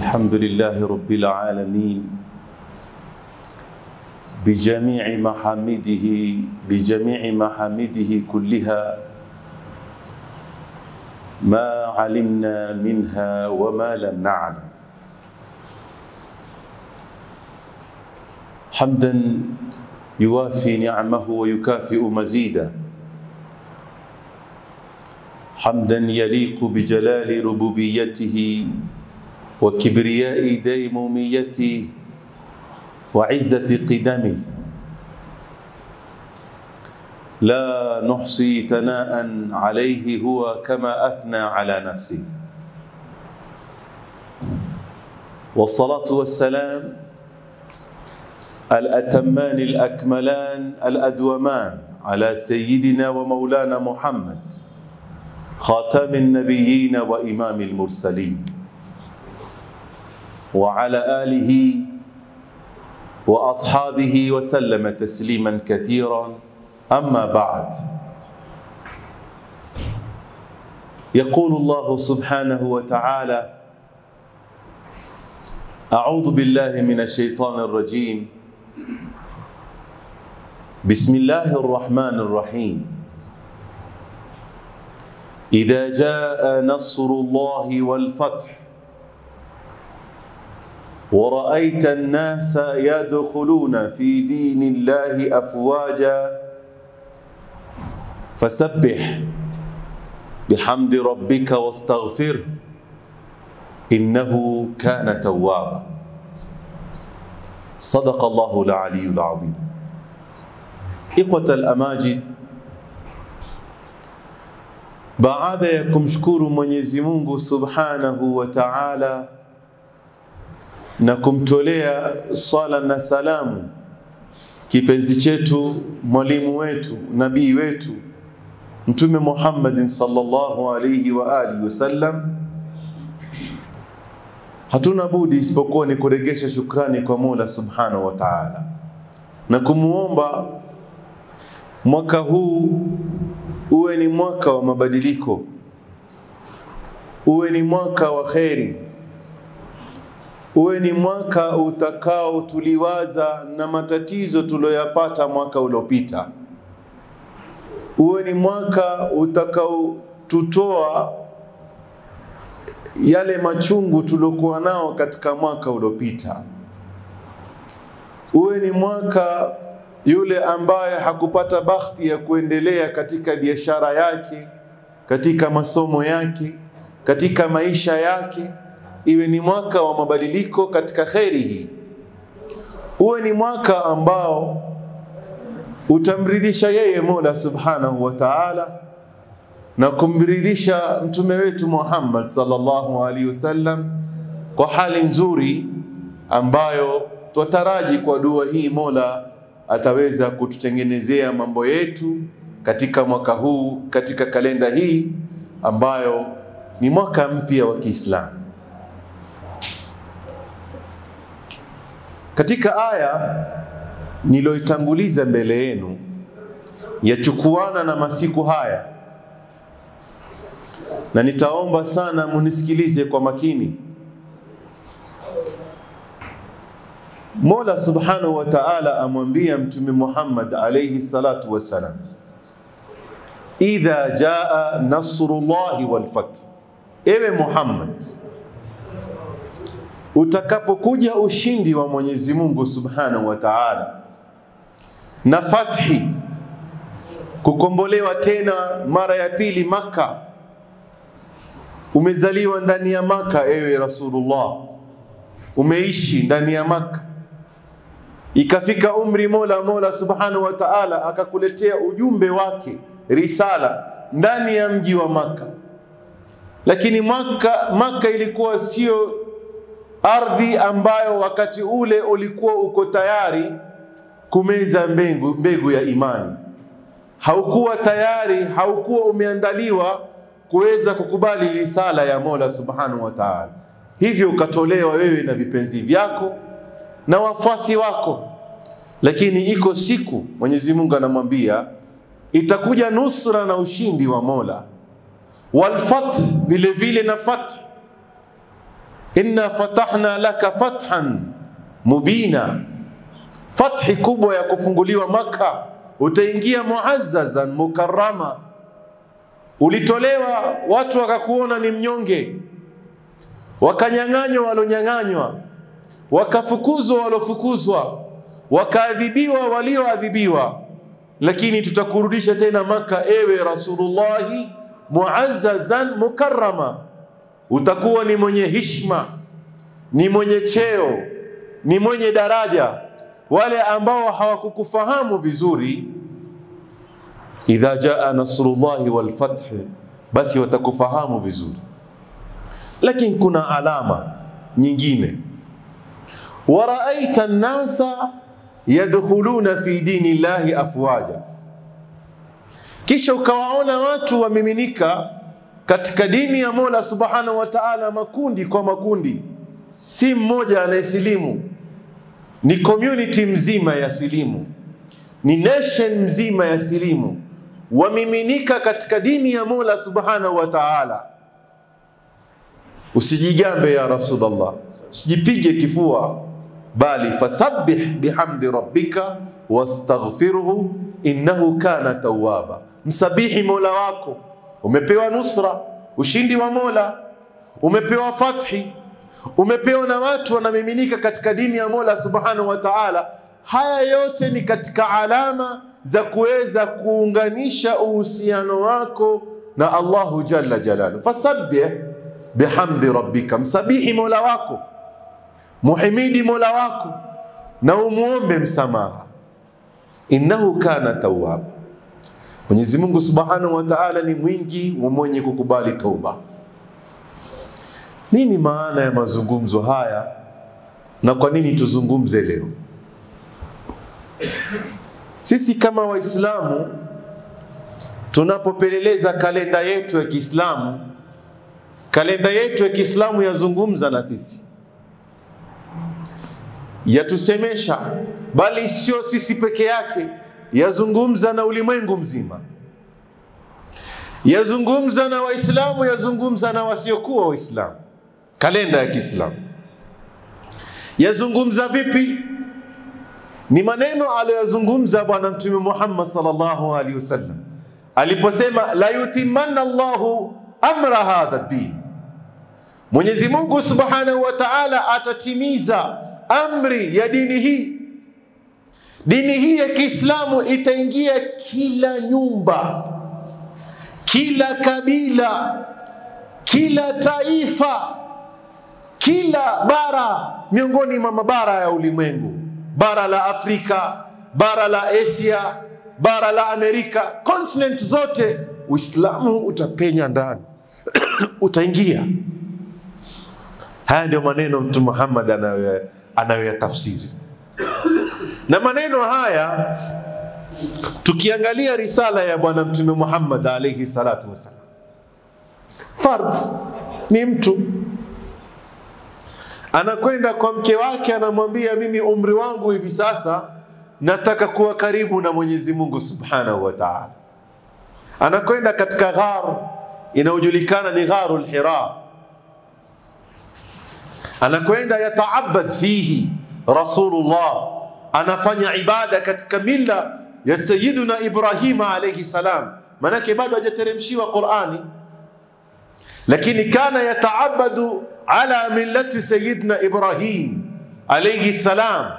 الحمد لله رب العالمين بجميع محامده بجميع محامده كلها ما علمنا منها وما لم نعلم حمدا يوافي نعمه ويكافئ مزيدا حمدا يليق بجلال ربوبيته وكبرياء ديموميته وعزة قدمه لا نحصي ثناء عليه هو كما أثنى على نفسه والصلاة والسلام الأتمان الأكملان الأدومان على سيدنا ومولانا محمد خاتم النبيين وإمام المرسلين وعلى آله وأصحابه وسلم تسليما كثيرا أما بعد يقول الله سبحانه وتعالى أعوذ بالله من الشيطان الرجيم بسم الله الرحمن الرحيم إذا جاء نصر الله والفتح ورأيت الناس يدخلون في دين الله أفواجا فسبح بحمد ربك واستغفره إنه كان توابا صدق الله العلي العظيم إخوة الأماجد baada ya kumshukuru Mwenyezi Mungu Subhanahu wa Ta'ala na kumtolea swala na salamu kipenzi chetu, mwalimu wetu, nabii wetu Mtume Muhammadin sallallahu alayhi wa alihi wasallam, hatuna budi isipokuwa ni kuregesha shukrani kwa Mola Subhanahu wa Ta'ala na kumuomba mwaka huu uwe ni mwaka wa mabadiliko, uwe ni mwaka wa kheri, uwe ni mwaka utakao tuliwaza na matatizo tuliyoyapata mwaka uliopita, uwe ni mwaka utakao tutoa yale machungu tuliokuwa nao katika mwaka uliopita, uwe ni mwaka yule ambaye hakupata bahati ya kuendelea katika biashara yake, katika masomo yake, katika maisha yake, iwe ni mwaka wa mabadiliko katika kheri hii, uwe ni mwaka ambao utamridhisha yeye Mola Subhanahu wa Ta'ala na kumridhisha mtume wetu Muhammad sallallahu alaihi wasallam kwa hali nzuri ambayo twataraji kwa dua hii Mola ataweza kututengenezea mambo yetu katika mwaka huu, katika kalenda hii ambayo ni mwaka mpya wa Kiislamu. Katika aya niloitanguliza mbele yenu yachukuana na masiku haya, na nitaomba sana munisikilize kwa makini. Mola Subhanahu wa Ta'ala amwambia Mtume Muhammad alayhi salatu wassalam, idha jaa nasrullahi wal fath, ewe Muhammad, utakapokuja ushindi wa Mwenyezi Mungu Subhanahu wa Ta'ala na fathi, kukombolewa tena mara ya pili Maka, umezaliwa ndani ya Maka, ewe Rasulullah, umeishi ndani ya Maka ikafika umri Mola Mola Subhanahu wa Ta'ala akakuletea ujumbe wake risala ndani ya mji wa Maka, lakini Maka, Maka ilikuwa sio ardhi ambayo wakati ule ulikuwa uko tayari kumeza mbegu, mbegu ya imani. Haukuwa tayari, haukuwa umeandaliwa kuweza kukubali risala ya Mola Subhanahu wa Ta'ala. Hivyo ukatolewa wewe na vipenzi vyako na wafuasi wako, lakini iko siku Mwenyezi Mungu anamwambia itakuja nusra na ushindi wa Mola, walfat vile vile na fat inna fatahna laka fathan mubina, fathi kubwa ya kufunguliwa Makka, utaingia muazzazan mukarrama. Ulitolewa watu wakakuona ni mnyonge, wakanyang'anywa walonyang'anywa, wakafukuzwa walofukuzwa, wakaadhibiwa walioadhibiwa, lakini tutakurudisha tena Makka, ewe Rasulullahi, muazzazan mukarrama, utakuwa ni mwenye hishma, ni mwenye cheo, ni mwenye daraja. Wale ambao hawakukufahamu vizuri, idha jaa nasrullahi wal fath, basi watakufahamu vizuri. Lakini kuna alama nyingine, waraaita nnasa yadkhuluna fi dini llahi afwaja, kisha ukawaona watu wamiminika katika dini ya Mola subhanahu wa ta'ala, makundi kwa makundi, si mmoja anayesilimu, ni community mzima ya silimu, ni nation mzima ya silimu, wamiminika katika dini ya Mola subhanahu wa ta'ala. Usijigambe ya Rasulullah, usijipige kifua, bali fasabbih bihamdi rabbika wastaghfirhu innahu kana tawwaba, msabihi Mola wako. Umepewa nusra, ushindi wa Mola, umepewa fathi, umepewa na watu wanamiminika katika dini ya Mola subhanahu wa ta'ala. Haya yote ni katika alama za kuweza kuunganisha uhusiano wako na Allahu jalla jalalu. Fasabbih bihamdi rabbika, msabihi Mola wako, muhimidi Mola wako na umuombe msamaha, innahu kana tawwaba. Mwenyezi Mungu Subhanahu wa Ta'ala ni mwingi wa mwenye kukubali toba. Nini maana ya mazungumzo haya na kwa nini tuzungumze leo? Sisi kama Waislamu tunapopeleleza kalenda yetu ya Kiislamu, kalenda yetu ya Kiislamu yazungumza na sisi, yatusemesha, bali sio sisi peke yake, yazungumza na ulimwengu mzima, yazungumza na Waislamu, yazungumza na wasiokuwa Waislamu. Kalenda ya Kiislamu yazungumza vipi? Ni maneno aliyoyazungumza Bwana Mtume Muhammad sallallahu alaihi wasallam aliposema, la yutimanna Allahu amra hadha din, Mwenyezi Mungu subhanahu wa ta'ala atatimiza amri ya dini hii. Dini hii ya Kiislamu itaingia kila nyumba, kila kabila, kila taifa, kila bara miongoni mwa mabara ya ulimwengu, bara la Afrika, bara la Asia, bara la Amerika, continent zote, Uislamu utapenya ndani utaingia. Haya ndio maneno Mtume Muhammad anayo anayoyatafsiri na maneno haya tukiangalia risala ya Bwana Mtume Muhammad alayhi salatu wasalam, fard ni mtu anakwenda kwa mke wake, anamwambia mimi umri wangu hivi sasa nataka kuwa karibu na Mwenyezi Mungu Subhanahu wa Ta'ala. Anakwenda katika ghar inayojulikana ni gharul Hira, anakwenda yataabad fihi Rasulullah, anafanya ibada katika mila ya Sayyiduna Ibrahima alayhi salam, manake bado hajateremshiwa Qur'ani, lakini kana yataabadu ala millati Sayyidina Ibrahim alayhi salam.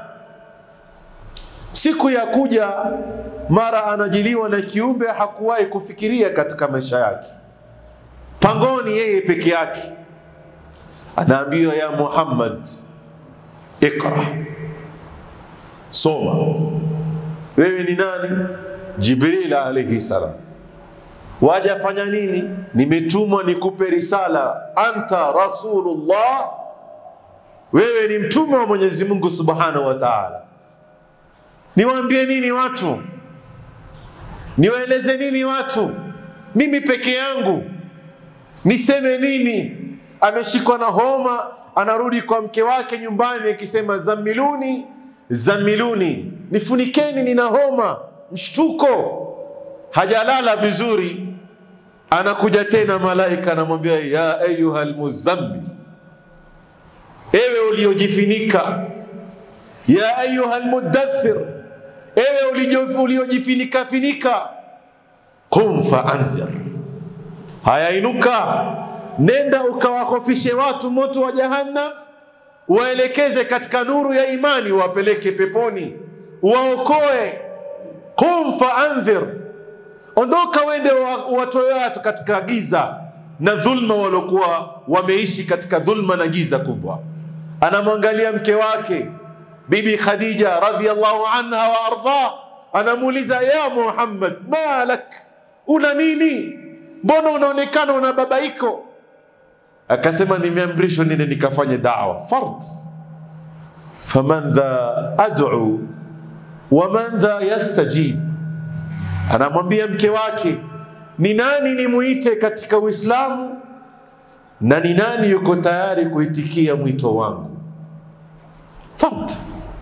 Siku ya kuja mara anajiliwa na kiumbe hakuwahi kufikiria katika maisha yake, pangoni yeye peke yake, anaambiwa ya Muhammad, iqra, soma. Wewe ni nani? Jibril alayhi salam. Waja fanya nini? Nimetumwa nikupe risala, anta rasulullah, wewe ni mtume wa Mwenyezi Mungu subhanahu wa ta'ala. Niwaambie nini watu? Niwaeleze nini watu? Mimi peke yangu niseme nini? Ameshikwa na homa, anarudi kwa mke wake nyumbani akisema, zamiluni zamiluni, nifunikeni, nina homa, mshtuko, hajalala vizuri. Anakuja tena malaika anamwambia, ya ayuha almuzammil, ewe uliojifinika, ya ayuha almudaththir, ewe uliojifinika finika, qum faandhir, haya inuka, nenda ukawakofishe watu moto wa Jahannam, waelekeze katika nuru ya imani, wapeleke peponi, waokoe. Qum faandhir, ondoka wende watoe watu katika giza na dhulma waliokuwa wameishi katika dhulma na giza kubwa. Anamwangalia mke wake Bibi Khadija radhiallahu anha wa ardha, anamuuliza ya Muhammad, malak, una nini? Mbona unaonekana una babaiko? Akasema, nimeamrishwa nende nikafanye dawa fard, faman dha ad'u wa man dha yastajib. Anamwambia mke wake ni nani nimuite katika Uislamu na ni nani yuko tayari kuitikia mwito wangu? Fard.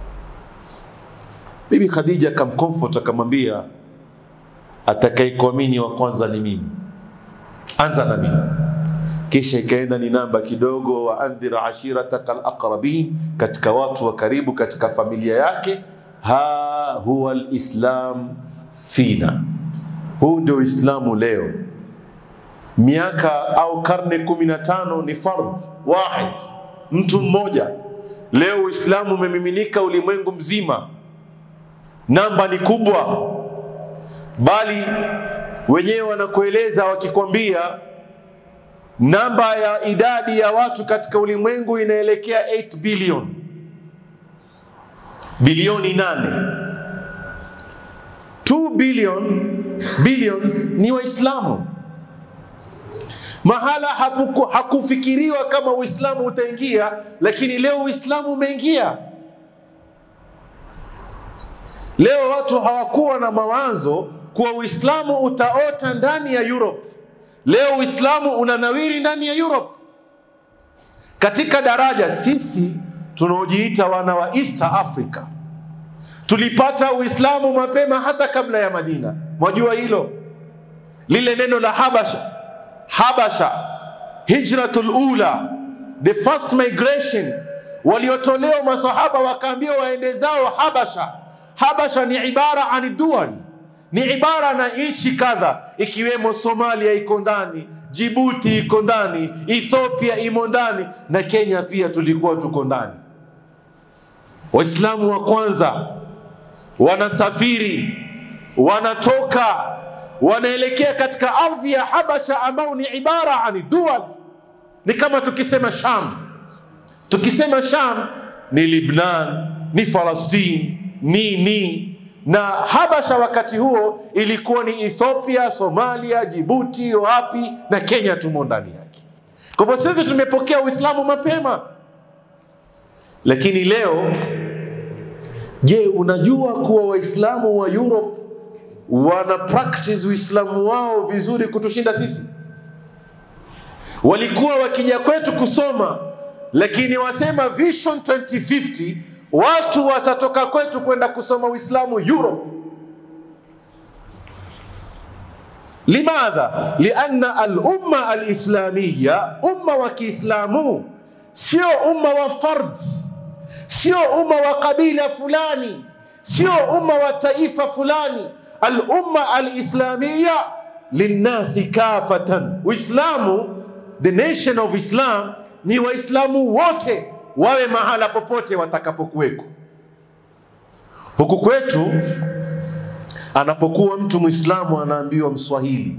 Bibi Khadija akamcomfort akamwambia, atakayekuamini wa kwanza ni mimi, anza na mimi. Kisha ikaenda ni namba kidogo, wa andhir ashirataka alaqrabin, katika watu wa karibu katika familia yake. Ha huwa alislam fina huu ndio Uislamu leo. Miaka au karne kumi na tano ni fardh wahid, mtu mmoja. Leo Uislamu umemiminika ulimwengu mzima, namba ni kubwa, bali wenyewe wanakueleza wakikwambia namba ya idadi ya watu katika ulimwengu inaelekea 8 bilioni, bilioni nane 2 billion billions ni Waislamu. Mahala hapuku, hakufikiriwa kama Uislamu utaingia, lakini leo Uislamu umeingia. Leo watu hawakuwa na mawazo kuwa Uislamu utaota ndani ya Europe. Leo Uislamu unanawiri ndani ya Europe. Katika daraja, sisi tunaojiita wana wa East Africa tulipata Uislamu mapema hata kabla ya Madina. Mwajua hilo, lile neno la Habasha, Habasha, hijratul ula, the first migration, waliotolewa masahaba wakaambiwa waende zao Habasha. Habasha ni ibara ani dual, ni ibara na nchi kadha, ikiwemo Somalia iko ndani, Jibuti iko ndani, Ethiopia imo ndani na Kenya pia tulikuwa tuko ndani. Waislamu wa kwanza wanasafiri wanatoka wanaelekea katika ardhi ya Habasha ambao ni ibara ani dual, ni kama tukisema Sham. Tukisema Sham ni Libnan, ni Falastini, ni ni na Habasha wakati huo ilikuwa ni Ethiopia, Somalia, Jibuti, wapi na Kenya tumo ndani yake. Kwa hivyo sisi tumepokea Uislamu mapema, lakini leo Je, unajua kuwa Waislamu wa Europe wana practice Uislamu wao vizuri kutushinda sisi? Walikuwa wakija kwetu kusoma, lakini wasema Vision 2050 watu watatoka kwetu kwenda kusoma Uislamu Europe. Limadha? Lianna al-umma al-islamiyya, umma wa Kiislamu sio umma wa fard sio umma wa kabila fulani, sio umma wa taifa fulani. Al-umma al-islamiyya linnasi kafatan. Uislamu, the nation of Islam, ni Waislamu wote wawe mahala popote watakapokuweko. Huku kwetu anapokuwa mtu Mwislamu anaambiwa Mswahili,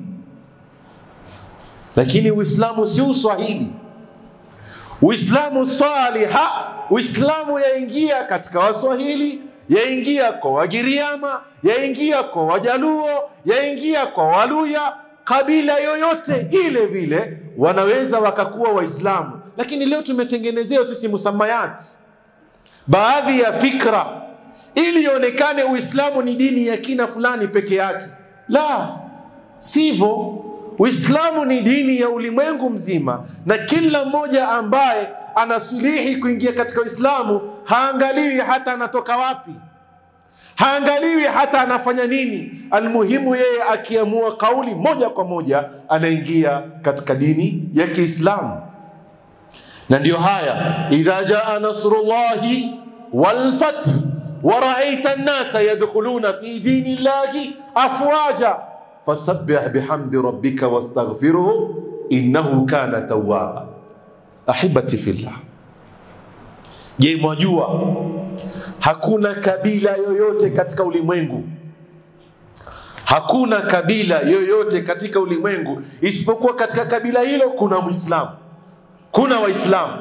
lakini Uislamu si Uswahili. Uislamu saliha, Uislamu yaingia katika Waswahili, yaingia kwa Wagiriama, yaingia kwa Wajaluo, yaingia kwa Waluya, kabila yoyote ile vile wanaweza wakakuwa Waislamu. Lakini leo tumetengenezewa sisi musamayati, baadhi ya fikra ili ionekane Uislamu ni dini ya kina fulani peke yake. La, sivyo. Uislamu ni dini ya ulimwengu mzima, na kila mmoja ambaye anasulihi kuingia katika Uislamu haangaliwi hata anatoka wapi, haangaliwi hata anafanya nini. Almuhimu yeye akiamua kauli moja kwa moja anaingia katika dini ya Kiislamu. na ndio haya idha jaa nasrullahi walfath waraaita nnasa yadkhuluna fi dini llahi afwaja fasabbih bihamdi rabbika wastaghfiruhu innahu kana tawwaba. Ahibati fillah, je, mwajua hakuna kabila yoyote katika ulimwengu hakuna kabila yoyote katika ulimwengu isipokuwa katika kabila hilo kuna Muislamu, kuna Waislamu.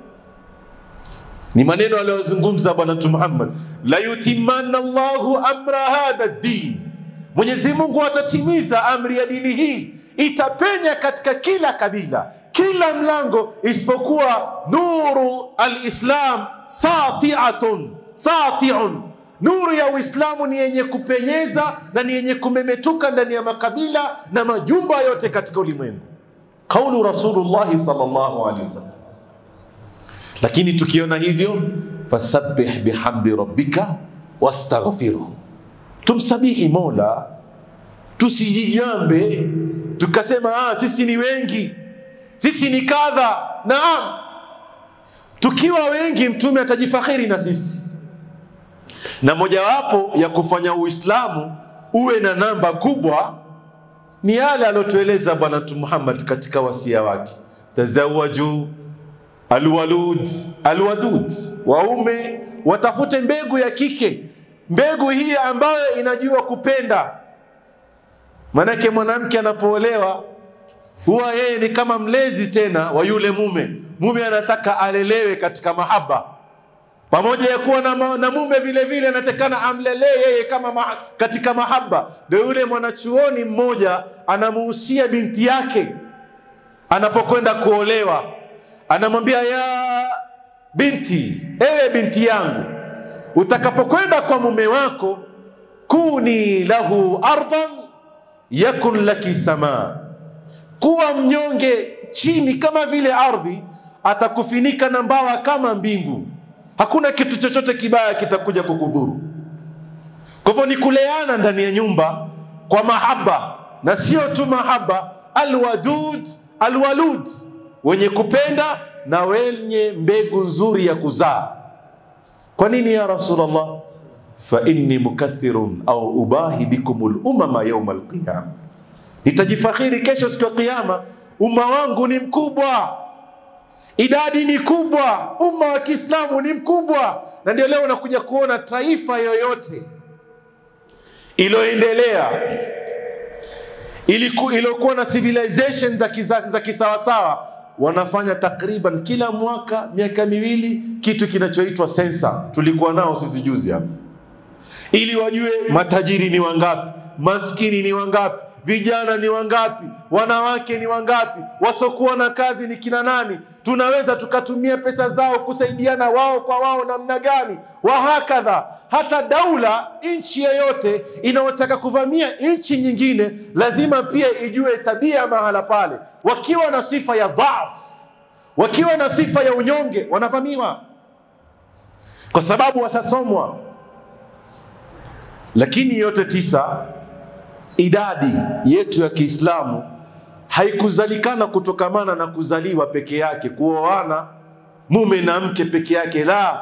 Ni maneno aliyozungumza Bwana Mtume Muhammad, la yutimanna Allahu amra hadha din, Mwenyezi Mungu atatimiza amri ya dini hii, itapenya katika kila kabila, kila mlango, isipokuwa nuru alislam satiatun satiun Nuru ya Uislamu ni yenye kupenyeza na ni yenye kumemetuka ndani ya makabila na majumba yote katika ulimwengu. Kaulu Rasulullahi sallallahu alaihi wasallam. Lakini tukiona hivyo, fasabbih bihamdi rabbika wastaghfiruhu, tumsabihi Mola, tusijijambe tukasema ah, sisi ni wengi, sisi ni kadha. Naam, tukiwa wengi, Mtume atajifakhiri na sisi na mojawapo ya kufanya Uislamu uwe na namba kubwa ni yale aliyotueleza Bwana Mtume Muhammad katika wasia wake, tazawaju alwalud alwadud, waume watafute mbegu ya kike, mbegu hii ambayo inajua kupenda. Maanake mwanamke anapoolewa huwa yeye ni kama mlezi tena wa yule mume. Mume anataka alelewe katika mahaba pamoja ya kuwa na, ma, na mume vile vile anatakana amlelee yeye kama ma, katika mahaba. Ndio yule mwanachuoni mmoja anamuhusia binti yake anapokwenda kuolewa, anamwambia ya binti, ewe binti yangu, utakapokwenda kwa mume wako, kuni lahu ardhan yakun laki samaa, kuwa mnyonge chini kama vile ardhi, atakufinika na mbawa kama mbingu hakuna kitu chochote kibaya kitakuja kukudhuru. Kwa hivyo ni kuleana ndani ya nyumba kwa mahaba, na sio tu mahaba, alwadud alwalud, wenye kupenda na wenye mbegu nzuri ya kuzaa. Kwa nini ya Rasulullah? fa inni mukathirun au ubahi bikum lumama yauma alqiyama, nitajifakhiri kesho siku ya Kiyama, umma wangu ni mkubwa idadi ni kubwa, umma wa Kiislamu ni mkubwa, na ndio leo unakuja kuona taifa yoyote iliyoendelea iliyokuwa na civilization za, kisa, za kisawasawa wanafanya takriban kila mwaka miaka miwili kitu kinachoitwa sensa. Tulikuwa nao sisi juzi hapa, ili wajue matajiri ni wangapi, maskini ni wangapi, vijana ni wangapi, wanawake ni wangapi, wasokuwa na kazi ni kina nani, tunaweza tukatumia pesa zao kusaidiana wao kwa wao namna gani, wahakadha. Hata daula, nchi yoyote inayotaka kuvamia nchi nyingine, lazima pia ijue tabia mahala pale. Wakiwa na sifa ya dhaifu, wakiwa na sifa ya unyonge, wanavamiwa kwa sababu watasomwa. Lakini yote tisa idadi yetu ya Kiislamu haikuzalikana kutokamana na kuzaliwa peke yake, kuoana mume na mke peke yake, la,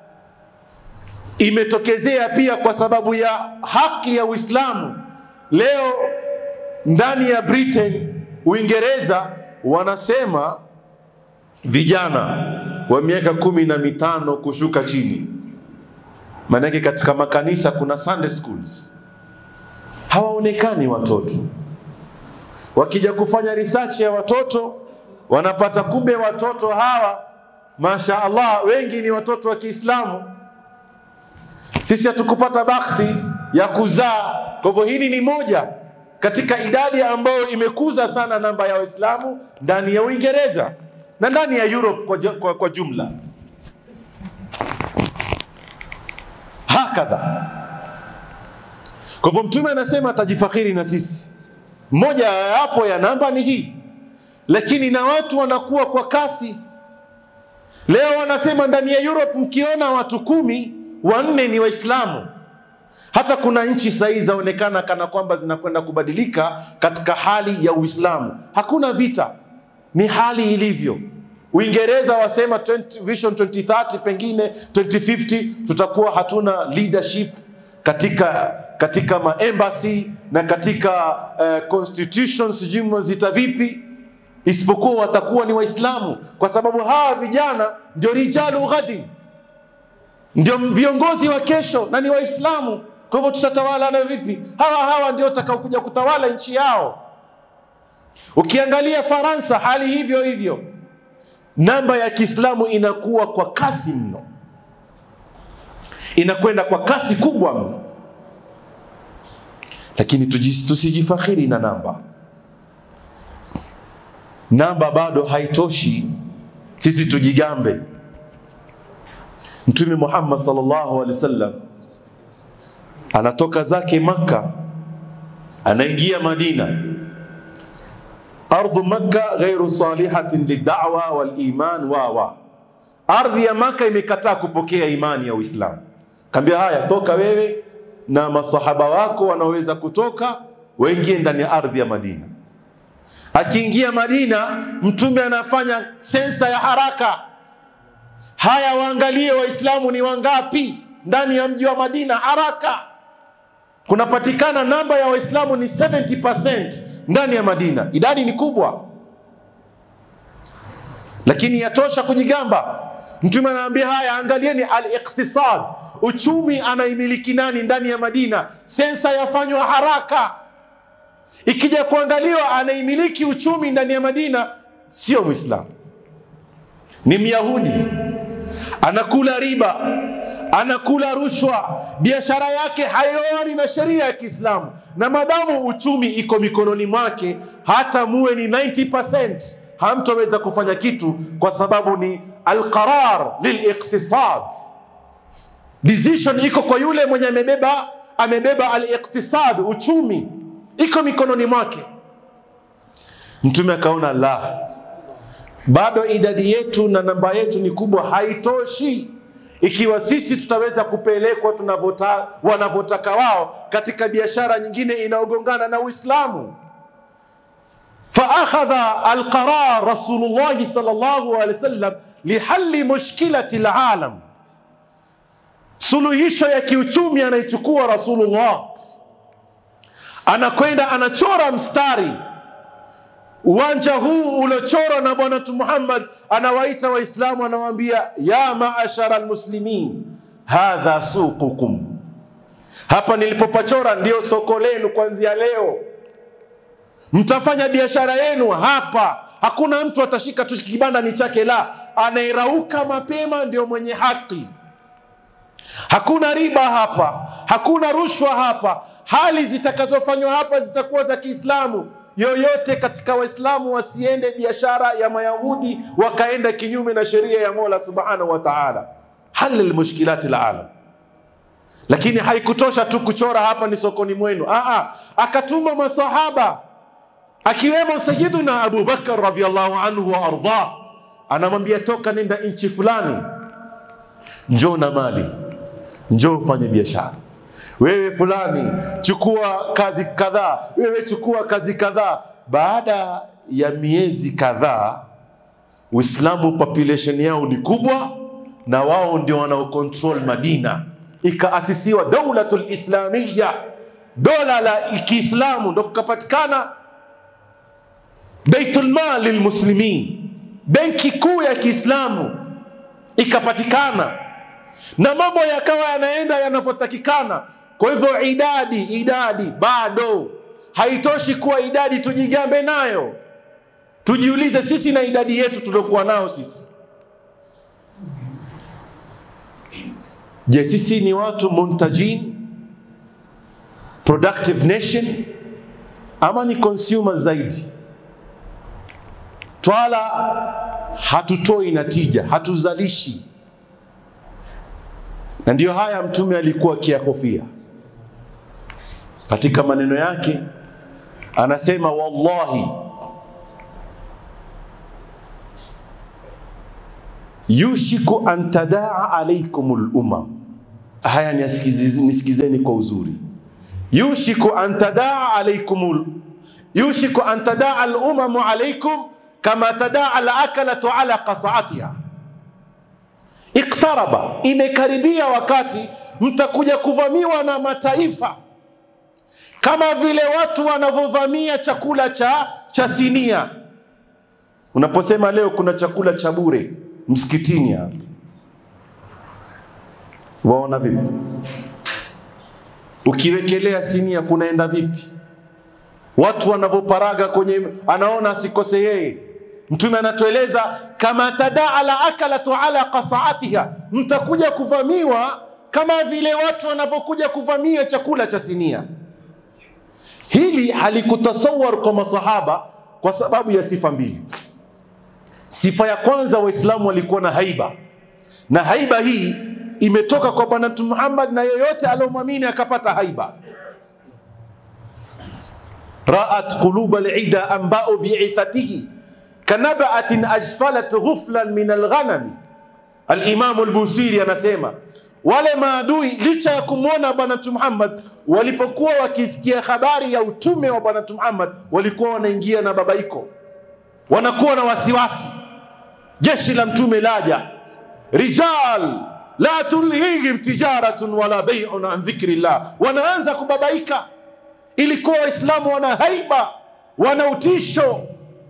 imetokezea pia kwa sababu ya haki ya Uislamu. Leo ndani ya Britain, Uingereza, wanasema vijana wa miaka kumi na mitano kushuka chini, maanake katika makanisa kuna Sunday schools hawaonekani watoto. Wakija kufanya research ya watoto wanapata kumbe watoto hawa masha Allah wengi ni watoto wa Kiislamu. Sisi hatukupata bahati ya kuzaa. Kwa hivyo hili ni moja katika idadi ambayo imekuza sana namba ya Waislamu ndani ya Uingereza na ndani ya Europe kwa, kwa, kwa jumla. Hakadha. Kwa hivyo Mtume anasema atajifakhiri na sisi. Moja yapo ya namba ni hii, lakini na watu wanakuwa kwa kasi. Leo wanasema ndani ya Europe mkiona watu kumi, wanne ni Waislamu. Hata kuna nchi sahii zaonekana kana kwamba zinakwenda kubadilika katika hali ya Uislamu. Hakuna vita, ni hali ilivyo. Uingereza wasema 20, Vision 2030 pengine 2050 tutakuwa hatuna leadership katika katika maembassy na katika uh, constitution sijui mwazita vipi, isipokuwa watakuwa ni Waislamu, kwa sababu hawa vijana ndio rijalu ghadin, ndio viongozi wa kesho na ni Waislamu. Kwa hivyo tutatawala na vipi? Hawa hawa ndio watakaokuja kutawala nchi yao. Ukiangalia Faransa, hali hivyo hivyo, namba ya Kiislamu inakuwa kwa kasi mno, inakwenda kwa kasi kubwa mno, lakini tusijifakhiri na namba. Namba bado haitoshi sisi tujigambe. Mtume Muhammad sallallahu alaihi wasallam anatoka zake Makka, anaingia Madina. Ardhu Makka ghairu salihatin lidawa waliman wawa, ardhi ya Makka imekataa kupokea imani ya Uislamu. Kaambia haya, toka wewe na masahaba wako wanaweza kutoka waingie ndani ya ardhi ya Madina. Akiingia Madina, mtume anafanya sensa ya haraka. Haya, waangalie Waislamu ni wangapi ndani ya mji wa Madina. Haraka, kunapatikana namba ya Waislamu ni 70% ndani ya Madina. Idadi ni kubwa, lakini yatosha kujigamba. Mtume anaambia haya, angalieni al-iqtisad, uchumi anaimiliki nani ndani ya Madina. Sensa yafanywa haraka ikija kuangaliwa anaimiliki uchumi ndani ya Madina sio Mwislamu, ni Myahudi, anakula riba, anakula rushwa, biashara yake haioani na sheria ya Kiislamu, na madamu uchumi iko mikononi mwake, hata muwe ni 90% hamtoweza kufanya kitu, kwa sababu ni alqarar liliqtisad. Decision iko kwa yule mwenye amebeba amebeba aliqtisad, uchumi iko mikononi mwake. Mtume akaona la, bado idadi yetu na namba yetu ni kubwa, haitoshi ikiwa sisi tutaweza kupelekwa tunavyota wanavyotaka wao katika biashara nyingine inayogongana na Uislamu. Faakhadha alqarar Rasulullahi sallallahu alaihi wasallam lihali mushkilati alalam, suluhisho ya kiuchumi anaichukua Rasulullah anakwenda anachora mstari uwanja huu uliochorwa na bwana tu Muhammad, anawaita Waislamu, anawaambia ya maashara almuslimin hadha suqukum, hapa nilipopachora ndio soko lenu kuanzia leo, mtafanya biashara yenu hapa. Hakuna mtu atashika tu kibanda ni chake, la, anayerauka mapema ndio mwenye haki. Hakuna riba hapa, hakuna rushwa hapa hali zitakazofanywa hapa zitakuwa za Kiislamu. Yoyote katika Waislamu wasiende biashara ya Mayahudi wakaenda kinyume na sheria ya Mola subhanahu wa taala. Halil mushkilati alalam. Lakini haikutosha tu kuchora hapa ni sokoni mwenu. Aa, akatuma masahaba akiwemo Sayyiduna Abu Bakar radhiallahu anhu wa ardhah, anamwambia toka, nenda nchi fulani, njoo na mali, njoo ufanye biashara wewe fulani chukua kazi kadhaa, wewe chukua kazi kadhaa. Baada ya miezi kadhaa, Uislamu population yao ni kubwa, na wao ndio wanaocontrol Madina. Ikaasisiwa daulatul islamia, dola la Kiislamu, ndo kukapatikana baitul mal lilmuslimin, benki kuu ya Kiislamu ikapatikana, na mambo yakawa yanaenda yanavyotakikana. Kwa hivyo idadi idadi bado haitoshi kuwa idadi tujigambe nayo. Tujiulize sisi na idadi yetu tuliokuwa nao sisi, je, sisi ni watu muntajin, productive nation ama ni consumers zaidi? Twala hatutoi natija, hatuzalishi, na ndiyo haya Mtume alikuwa akiyahofia katika maneno yake anasema, wallahi yushiku an tadaa alaikum lumam. Haya nisikizeni kwa uzuri. Yushiku an tadaa alaikum, yushiku an tadaa alumamu alaikum kama tadaa alakalatu ala qasaatiha iktaraba, imekaribia wakati mtakuja kuvamiwa na mataifa kama vile watu wanavyovamia chakula cha, cha sinia. Unaposema leo kuna chakula cha bure msikitini hapa, waona vipi? Ukiwekelea sinia kunaenda vipi? Watu wanavyoparaga kwenye, anaona asikose yeye. Mtume anatueleza kama tadaa la akalatu ala qasaatiha, mtakuja kuvamiwa kama vile watu wanavyokuja kuvamia chakula cha sinia. Hili halikutasawar kwa masahaba kwa sababu ya sifa mbili. Sifa ya kwanza, Waislamu walikuwa na haiba, na haiba hii imetoka kwa Bwana Mtume Muhammad, na yeyote aliyomwamini akapata haiba. raat quluba lida ambao biithatihi kanabaatin ajfalat ghuflan min alghanami. Alimamu Albusiri anasema wale maadui licha ya kumwona Bwana Mtume Muhammad, walipokuwa wakisikia habari ya utume wa Bwana Mtume Muhammad, walikuwa wanaingia na babaiko, wanakuwa na wasiwasi. Jeshi la mtume laja, rijal la tulhihim tijaratun wala bai'un an dhikrillah, wanaanza kubabaika. Ilikuwa Waislamu wana haiba, wana utisho,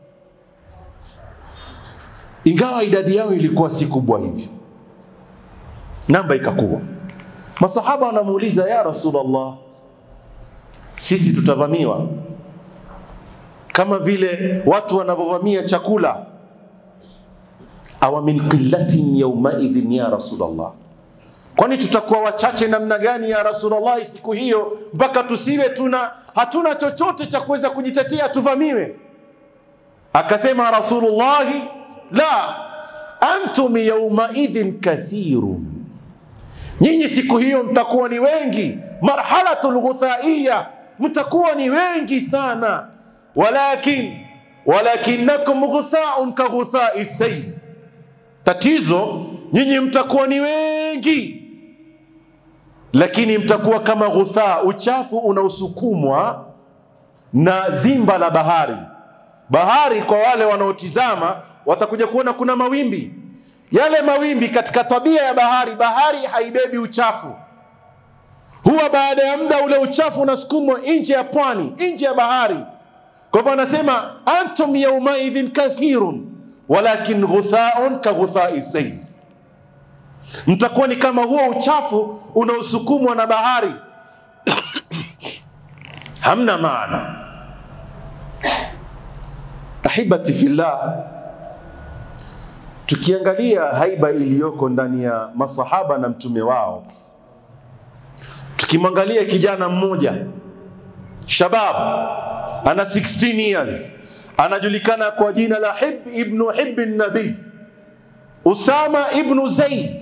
ingawa idadi yao ilikuwa si kubwa hivyo namba ikakuwa. Masahaba wanamuuliza ya Rasulullah, sisi tutavamiwa kama vile watu wanavyovamia chakula. awa min qillatin yaumaidhin ya Rasulullah, kwani tutakuwa wachache namna gani ya Rasulullah siku hiyo mpaka tusiwe tuna hatuna chochote cha kuweza kujitetea tuvamiwe? Akasema Rasulullahi, la antum yaumaidhin kathirun nyinyi siku hiyo mtakuwa ni wengi, marhalatul ghuthaiya, mtakuwa ni wengi sana. Walakin walakinakum ghuthaun ka ghuthai sayl, tatizo nyinyi mtakuwa ni wengi, lakini mtakuwa kama ghuthaa, uchafu unaosukumwa na zimba la bahari. Bahari kwa wale wanaotizama watakuja kuona kuna mawimbi yale mawimbi katika tabia ya bahari, bahari haibebi uchafu, huwa baada ya muda ule uchafu unasukumwa nje ya pwani, nje ya bahari. Kwa hivyo anasema antum yaumaidhin kathirun walakin ghuthaun ka ghuthai sayl, mtakuwa ni kama huo uchafu unaosukumwa na bahari hamna maana. Ahibati fillah, tukiangalia haiba iliyoko ndani ya masahaba na mtume wao, tukimwangalia kijana mmoja shabab, ana 16 years, anajulikana kwa jina la Hib ibnu Hibbi Nabii, Usama ibnu Zaid.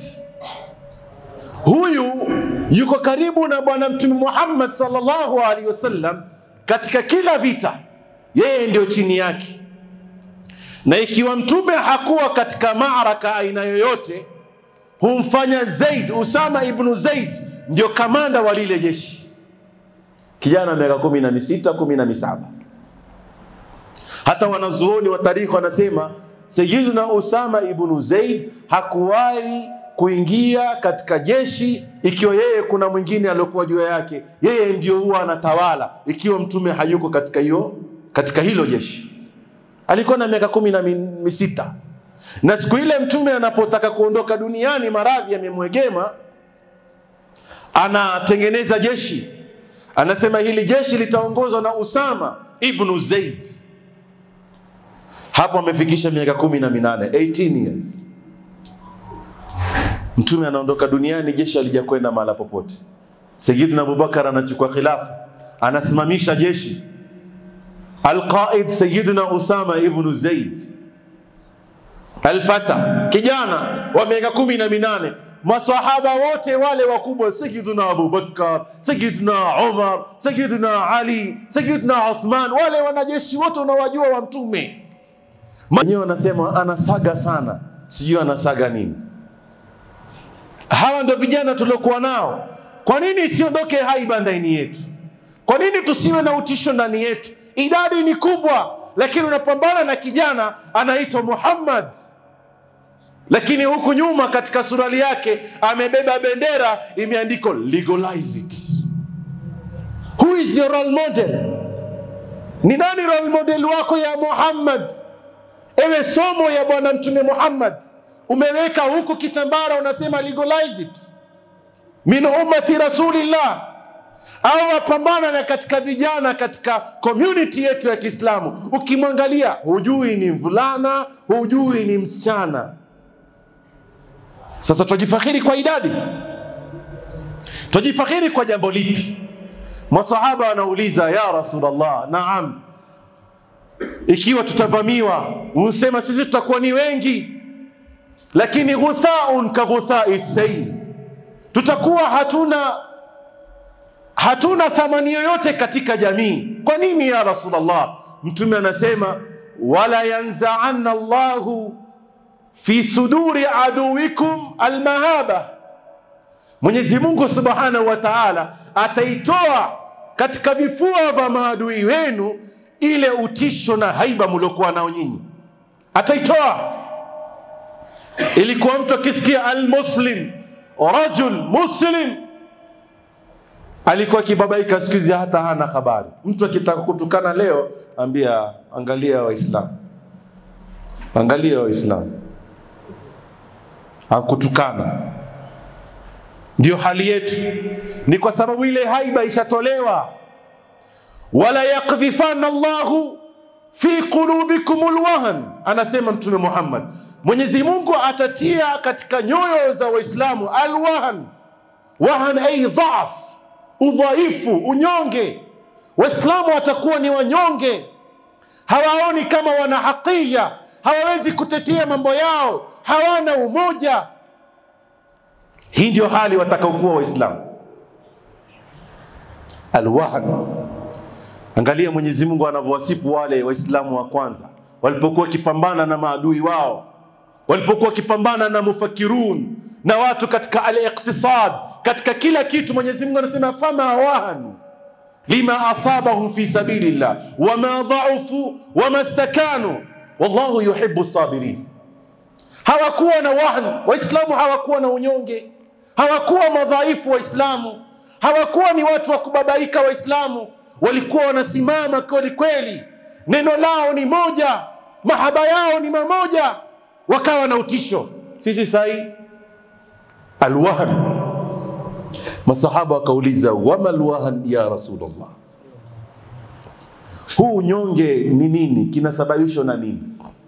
Huyu yuko karibu na Bwana Mtume Muhammad sallallahu alaihi wasallam katika kila vita, yeye ndio chini yake na ikiwa mtume hakuwa katika maaraka aina yoyote, humfanya Zaid, Usama ibnu Zaid ndio kamanda wa lile jeshi. Kijana miaka kumi na misita kumi na misaba. Hata wanazuoni wa tarikhi wanasema Sayyiduna Usama ibnu Zaid hakuwahi kuingia katika jeshi ikiwa yeye kuna mwingine aliyokuwa juu yake, yeye ndio huwa anatawala ikiwa mtume hayuko katika hiyo katika hilo jeshi alikuwa na miaka kumi na misita na siku ile mtume anapotaka kuondoka duniani, maradhi yamemwegema, anatengeneza jeshi, anasema hili jeshi litaongozwa na Usama ibnu Zaid. Hapo amefikisha miaka kumi na minane 18 years. Mtume anaondoka duniani, jeshi alijakwenda mahala popote. Sayyidina Abubakar anachukua khilafa, anasimamisha jeshi Alqaid Sayyidina Usama ibnu Zaid Alfata, kijana wa miaka kumi na minane. Masahaba wote wale wakubwa, Sayyidina Abubakar, Sayyidina Umar, Sayyidina Ali, Sayyidina Uthman, wale wanajeshi wote unawajua wa Mtume wenyewe wanasema anasaga sana, sijui anasaga nini. Hawa ndio vijana tuliokuwa nao. Kwa nini isiondoke haiba ndani yetu? Kwa nini tusiwe na utisho ndani yetu? Idadi ni kubwa, lakini unapambana na kijana anaitwa Muhammad, lakini huku nyuma katika surali yake amebeba bendera imeandikwa legalize it. Who is your role model? Ni nani role model wako ya Muhammad? Ewe somo ya Bwana Mtume Muhammad, umeweka huku kitambara unasema legalize it min ummati rasulillah au wapambana na katika vijana katika community yetu ya Kiislamu, ukimwangalia hujui ni mvulana, hujui ni msichana. Sasa twajifakhiri kwa idadi, twajifakhiri kwa jambo lipi? Masahaba wanauliza ya Rasulullah, naam, ikiwa tutavamiwa, husema sisi tutakuwa ni wengi, lakini ghuthaun ka ghuthai sayl, tutakuwa hatuna hatuna thamani yoyote katika jamii. Kwa nini ya Rasulullah? Mtume anasema wala yanzaanna Allahu fi suduri aduwikum almahaba, Mwenyezi Mungu subhanahu wa taala ataitoa katika vifua vya maadui wenu ile utisho na haiba mliokuwa nao nyinyi, ataitoa. Ilikuwa mtu akisikia almuslim rajul muslim alikuwa akibabaika, siku hizi hata hana habari. Mtu akitaka kutukana leo, ambia angalia Waislamu, angalia Waislamu, akutukana. Ndio hali yetu, ni kwa sababu ile haiba ishatolewa. wala yakdhifana Allahu fi qulubikum alwahn, anasema Mtume Muhammad, Mwenyezi Mungu atatia katika nyoyo za Waislamu alwahn, wahan ay dhaaf udhaifu, unyonge. Waislamu watakuwa ni wanyonge, hawaoni kama wana hakia, hawawezi kutetea mambo yao, hawana umoja. Hii ndio hali watakaokuwa Waislamu. Alwahn, angalia Mwenyezi Mungu anavyowasifu wale Waislamu wa kwanza walipokuwa wakipambana na maadui wao, walipokuwa wakipambana na mufakirun na watu katika al-iqtisad, katika kila kitu. Mwenyezi Mungu anasema fama wahanu lima asabahum fi sabilillah wama dhaufu wama stakanu wallahu yuhibbu sabirin. Hawakuwa na wahn, Waislamu hawakuwa na unyonge, hawakuwa madhaifu Waislamu, hawakuwa ni watu wa kubabaika. Waislamu walikuwa wanasimama kweli kweli, neno lao ni moja, mahaba yao ni mamoja, wakawa na utisho. Sisi sahii alwahn. Masahaba wakauliza wama alwahn ya Rasulullah, huu unyonge ni nini? Kinasababishwa na nini?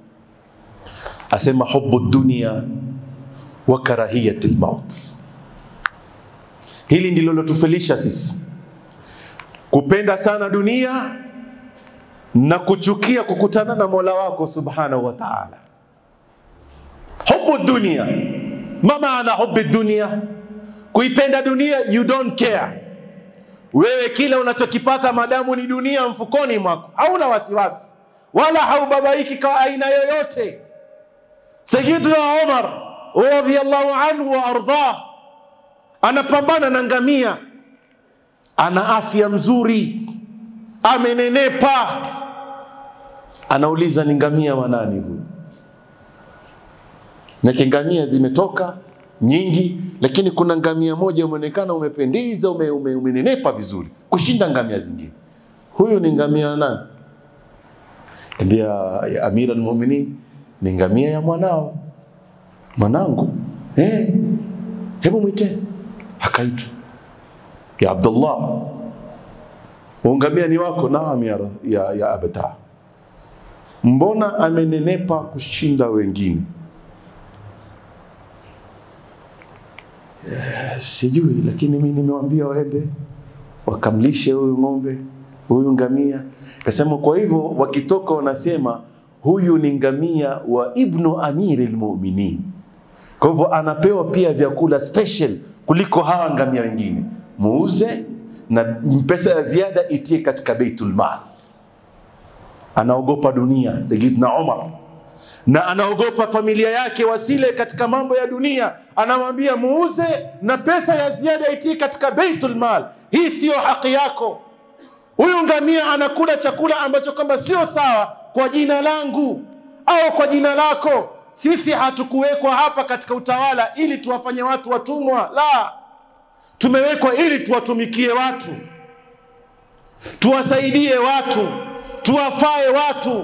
Asema hubu dunia wa karahiyat lmaut. Hili ndilo lotufelisha sisi, kupenda sana dunia na kuchukia kukutana na mola wako subhanahu wa taala. Hubu dunia ma maana hubi dunia, kuipenda dunia, you don't care. Wewe kile unachokipata madamu ni dunia mfukoni mwako, hauna wasiwasi wala haubabaiki kwa aina yoyote. Sayyidina Umar radhiyallahu anhu wa ardhah anapambana na ngamia, ana afya mzuri, amenenepa. Anauliza, ni ngamia wa nani huyu? na ngamia zimetoka nyingi, lakini kuna ngamia moja umeonekana umependeza, ume, ume, umenenepa vizuri kushinda ngamia zingine. Huyu ni ngamia nani? Ambia ya Amira Almuminin, ni ngamia ya mwanao, mwanangu. Eh, hebu mwite. Akaitwa ya Abdullah, ungamia ni wako? Naam ya, ya, ya abata. Mbona amenenepa kushinda wengine? sijui, lakini mimi nimewambia waende wakamlishe huyu ng'ombe, huyu ngamia. Kasema kwa hivyo wakitoka wanasema huyu ni ngamia wa ibnu amiri lmuminin. Kwa hivyo anapewa pia vyakula special kuliko hawa ngamia wengine, muuze na pesa ya ziada itie katika beitul mal. Anaogopa dunia Sayyidina Umar na anaogopa familia yake wasile katika mambo ya dunia, anamwambia muuze na pesa ya ziada itii katika baitul mal. Hii siyo haki yako. Huyu ngamia anakula chakula ambacho kwamba sio sawa kwa jina langu au kwa jina lako. Sisi hatukuwekwa hapa katika utawala ili tuwafanye watu watumwa, la, tumewekwa ili tuwatumikie watu, tuwasaidie watu, tuwafae watu.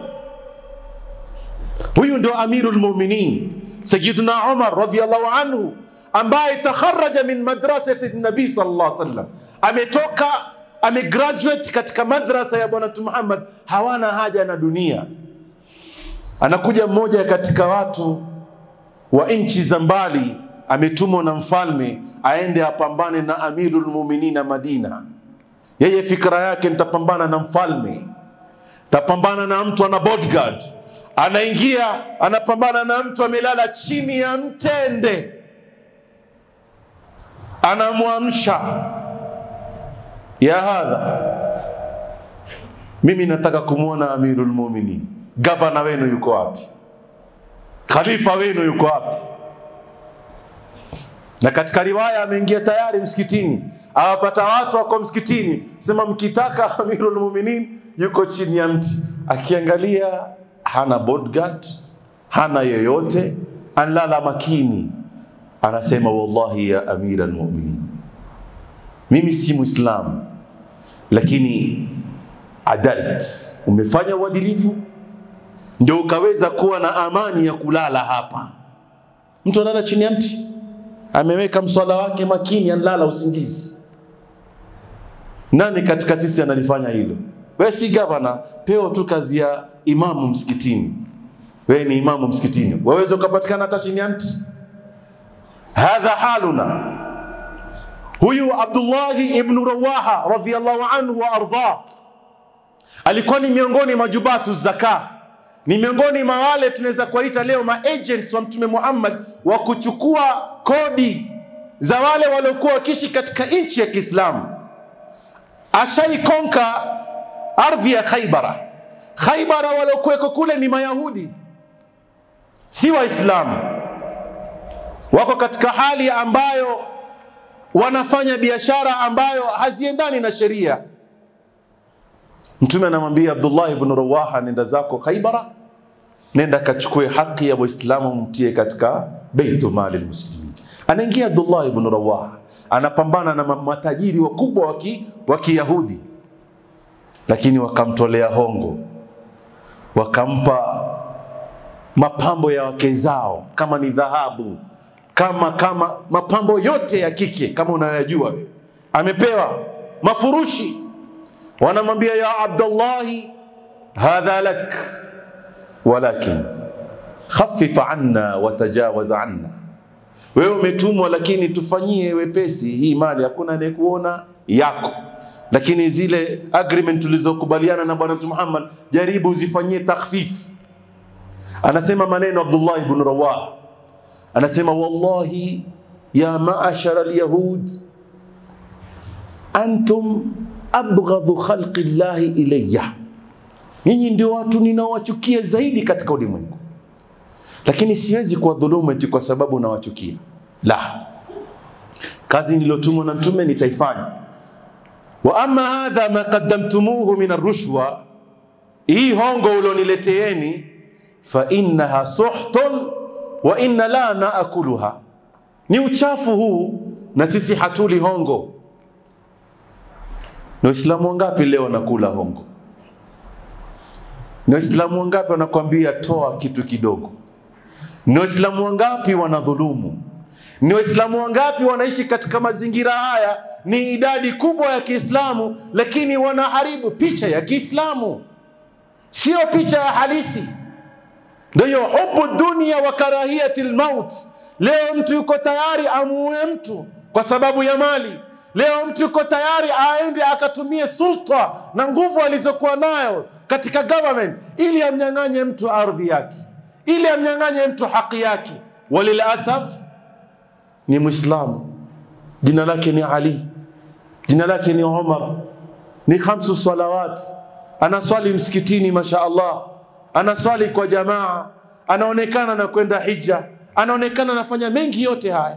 Huyu ndio Amirul Mu'minin Sayyidina Umar radhiyallahu anhu ambaye takharaja min madrasati nabii sallallahu alaihi wasallam, ametoka amegraduate katika madrasa ya Bwana Mtume Muhammad, hawana haja na dunia. Anakuja mmoja katika watu wa nchi za mbali, ametumwa na mfalme aende apambane na Amirul Mu'minin Madina. Yeye fikra yake nitapambana na mfalme, tapambana na mtu ana bodyguard, anaingia anapambana na mtu amelala chini ya mtende anamwamsha ya hadha, mimi nataka kumwona Amirul Mu'minin. Gavana wenu yuko wapi? Khalifa wenu yuko wapi? Na katika riwaya ameingia tayari msikitini, awapata watu wako msikitini, sema mkitaka Amirul Mu'minin yuko chini ya mti, akiangalia hana bodyguard, hana yeyote, anlala makini anasema wallahi ya amira almuminin, mimi si Muislamu, lakini adalt, umefanya uadilifu ndio ukaweza kuwa na amani ya kulala hapa. Mtu analala chini ya mti, ameweka mswala wake makini, analala usingizi. Nani katika sisi analifanya hilo? Wewe si gavana, peo tu kazi ya imamu msikitini. Wewe ni imamu msikitini, waweza ukapatikana hata chini ya mti hadha haluna. Huyu Abdullahi ibnu Rawaha radhiyallahu anhu wa ardhah alikuwa ni miongoni mwa jubatu zaka, ni miongoni mwa wale tunaweza kuwaita leo ma agents wa Mtume Muhammad wa kuchukua kodi za wale waliokuwa wakiishi katika nchi ya Kiislamu. Ashaikonka ardhi ya Khaibara. Khaibara waliokuweko kule ni Mayahudi, si Waislamu wako katika hali ambayo wanafanya biashara ambayo haziendani na sheria. Mtume anamwambia Abdullah ibn Rawaha, nenda zako Khaibara, nenda kachukue haki ya Waislamu, mtie katika beitu mali lmuslimin. Anaingia Abdullah ibn Rawaha, anapambana na matajiri wakubwa wa Kiyahudi, lakini wakamtolea hongo, wakampa mapambo ya wake zao, kama ni dhahabu kama kama mapambo yote ya kike kama unayoyajua wewe, amepewa mafurushi. Wanamwambia ya Abdallahi, hadha lak walakin khafif anna watajawaz anna, wewe umetumwa, lakini tufanyie wepesi hii mali, hakuna anayekuona yako, lakini zile agreement tulizokubaliana na Bwana Mtume Muhammad, jaribu uzifanyie takhfif. Anasema maneno Abdullah ibn Rawah anasema wallahi ya maashara alyahud antum abghadhu khalqi llahi ilayya, nyinyi ndio watu ninaowachukia zaidi katika ulimwengu, lakini siwezi kuwadhulumu eti kwa sababu nawachukia. La, kazi niliyotumwa na mtume nitaifanya. Wa amma hadha ma qaddamtumuhu min arrushwa, hii hongo ulionileteeni, fa innaha suhtun wa inna la naakuluha, ni uchafu huu na sisi hatuli hongo. Ni Waislamu wangapi leo wanakula hongo? Ni Waislamu wangapi wanakwambia toa kitu kidogo? Ni Waislamu wangapi wanadhulumu? Ni Waislamu wangapi wanaishi katika mazingira haya? Ni idadi kubwa ya Kiislamu, lakini wanaharibu picha ya Kiislamu, sio picha ya halisi. Ndio hiyo hubu dunia wa karahiyati lmaut. Leo mtu yuko tayari amuue mtu kwa sababu ya mali. Leo mtu yuko tayari aende akatumie sulta na nguvu alizokuwa nayo katika government ili amnyang'anye mtu ardhi yake, ili amnyang'anye mtu haki yake. Walilasaf ni Mwislamu, jina lake ni Ali, jina lake ni Umar, ni khamsu salawat, anaswali msikitini, masha Allah, anaswali kwa jamaa, anaonekana na kwenda hija, anaonekana anafanya mengi yote haya.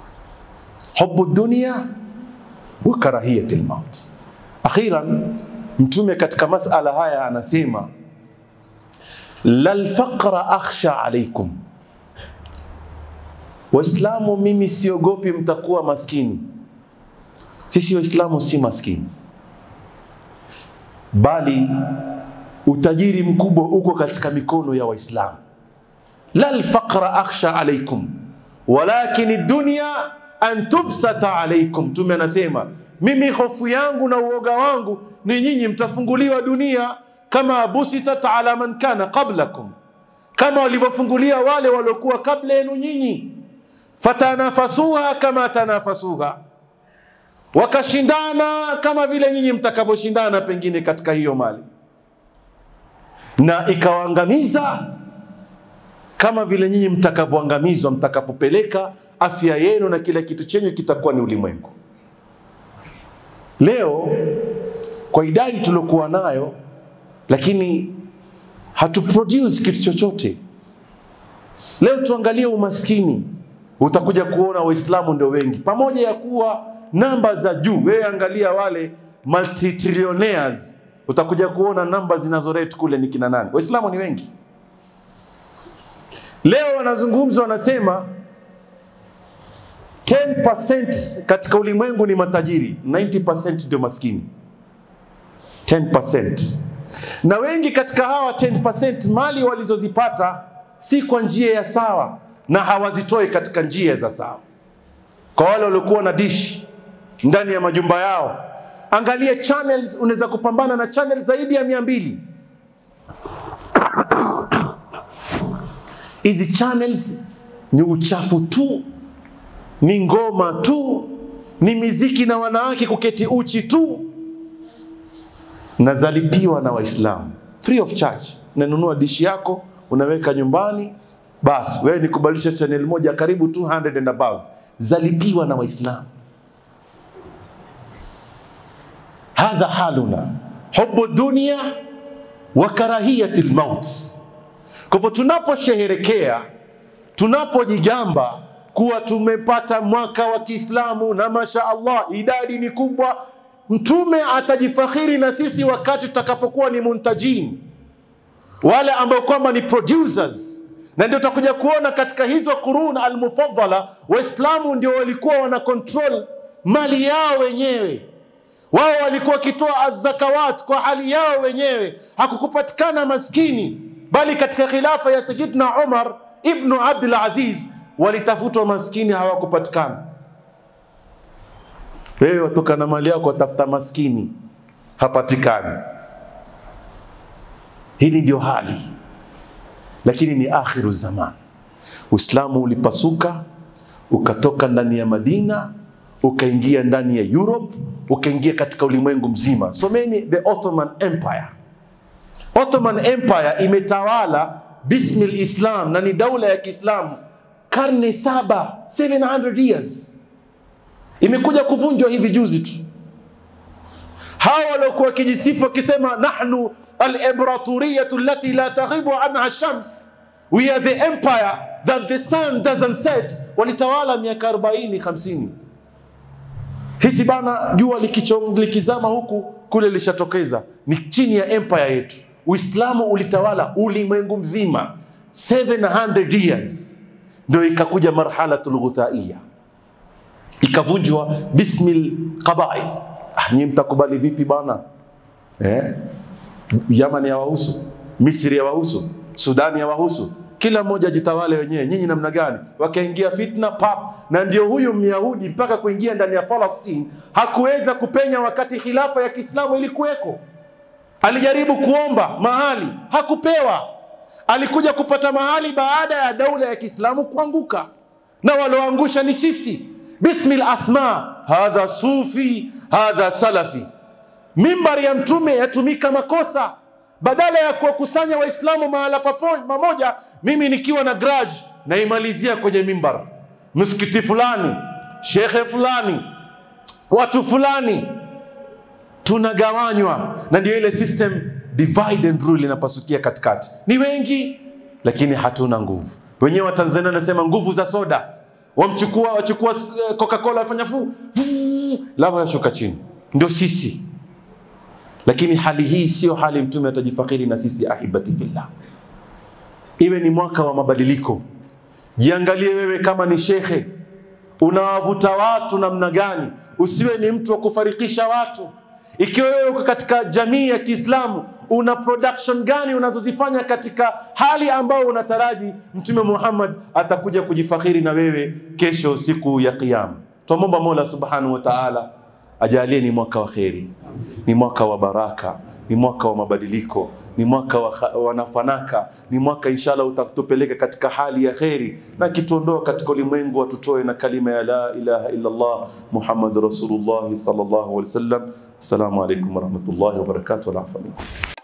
Hubu dunia wa karahiyati lmaut. Akhiran, Mtume katika masala haya anasema lalfaqra akhsha alaikum, Waislamu, mimi siogopi mtakuwa maskini. Sisi Waislamu si maskini, bali utajiri mkubwa uko katika mikono ya Waislamu. lalfaqra akhsha alaikum walakin dunya an tubsata alaikum. Mtume anasema mimi hofu yangu na uoga wangu ni nyinyi mtafunguliwa dunia kama busitat ala man kana qablakum, kama walivyofungulia wale waliokuwa kabla yenu nyinyi. Fatanafasuha kama tanafasuha, wakashindana kama vile nyinyi mtakavyoshindana pengine katika hiyo mali, na ikawaangamiza kama vile nyinyi mtakavyoangamizwa mtakapopeleka afya yenu na kila kitu chenyu kitakuwa ni ulimwengu. Leo kwa idadi tuliokuwa nayo, lakini hatuproduce kitu chochote. Leo tuangalie umaskini, utakuja kuona Waislamu ndio wengi, pamoja ya kuwa namba za juu. Wewe angalia wale multitrillionaires, utakuja kuona namba zinazorate kule ni kina nani? Waislamu ni wengi. Leo wanazungumza wanasema 10% katika ulimwengu ni matajiri, 90% ndio maskini. 10%. Na wengi katika hawa 10% mali walizozipata si kwa njia ya sawa na hawazitoi katika njia za sawa. Kwa wale waliokuwa na dish ndani ya majumba yao, angalia channels, unaweza kupambana na channel zaidi ya mia mbili. Hizi channels ni uchafu tu, ni ngoma tu, ni miziki na wanawake kuketi uchi tu, na zalipiwa na Waislamu free of charge. Unanunua dishi yako unaweka nyumbani, basi wewe ni kubadilisha channel moja karibu 200 and above, zalipiwa na Waislamu. Hadha haluna hubu dunia wa karahiyati lmaut. Kwa hivyo tunaposheherekea, tunapojigamba kuwa tumepata mwaka wa Kiislamu na masha Allah idadi ni kubwa, Mtume atajifakhiri na sisi wakati tutakapokuwa ni muntajin, wale ambao kwamba ni producers, na ndio utakuja kuona katika hizo qurun almufaddala, Waislamu ndio walikuwa wana control mali yao wenyewe wao walikuwa wakitoa azakawat kwa hali yao wenyewe, hakukupatikana maskini, bali katika khilafa ya Sayyidina Umar ibnu Abdul Aziz walitafutwa maskini, hawakupatikana. Wewe watoka na mali yako watafuta maskini, hapatikani. Hili ndio hali, lakini ni akhiru zaman. Uislamu ulipasuka ukatoka ndani ya Madina ukaingia ndani ya Europe, ukaingia katika ulimwengu mzima. Someni the Ottoman Empire. Ottoman Empire imetawala bismil Islam na ni daula ya Kiislamu karne saba, 700 years. Imekuja kuvunjwa hivi juzi tu. Hawa waliokuwa wakijisifu wakisema nahnu al-imbaraturiyatu allati la taghibu anha shams, we are the empire that the sun doesn't set, walitawala miaka 40 50 sisi bana, jua likichong, likizama huku kule lishatokeza, ni chini ya empire yetu. Uislamu ulitawala ulimwengu mzima 700 years, ndio ikakuja marhalatul ghuthaiya, ikavunjwa bismil qabail. Ah, nyinyi mtakubali vipi bana eh? Yaman ya wahusu, Misri ya wahusu, Sudani ya wahusu kila mmoja jitawale wenyewe. Nyinyi namna gani? Wakaingia fitna pap, na ndio huyu Myahudi mpaka kuingia ndani ya Palestine hakuweza kupenya wakati khilafa ya Kiislamu ilikuweko. Alijaribu kuomba mahali hakupewa, alikuja kupata mahali baada ya daula ya Kiislamu kuanguka, na walioangusha ni sisi. Bismil asma, hadha sufi, hadha salafi. Mimbari ya Mtume yatumika makosa badala ya kuwakusanya Waislamu mahala pamoja, mimi nikiwa na grudge naimalizia kwenye mimbar, msikiti fulani, shekhe fulani, watu fulani, tunagawanywa. Na ndio ile system divide and rule inapasukia katikati. Ni wengi lakini hatuna nguvu. Wenyewe wa Tanzania wanasema nguvu za soda, wamchukua wachukua Coca-Cola wafanya fu lava yashuka chini, ndio sisi lakini hali hii sio hali mtume atajifakhiri na sisi ahibati fillah. Iwe ni mwaka wa mabadiliko. Jiangalie wewe kama ni shekhe, unawavuta watu namna gani? Usiwe ni mtu wa kufarikisha watu. Ikiwa wewe uko katika jamii ya Kiislamu, una production gani unazozifanya katika hali ambayo unataraji Mtume Muhammad atakuja kujifakhiri na wewe kesho siku ya Kiyama. Twamwomba Mola Subhanahu wa Ta'ala ajalie ni mwaka wa kheri, ni mwaka wa baraka, ni mwaka wa mabadiliko, ni mwaka wa, wa nafanaka, ni mwaka inshallah utatupeleka katika hali ya kheri na kituondoa katika ulimwengu, atutoe na kalima ya la ilaha illa Allah Muhammad Rasulullah sallallahu alaihi wasallam. Assalamu alaikum warahmatullahi wabarakatuh. Wal afu minkum.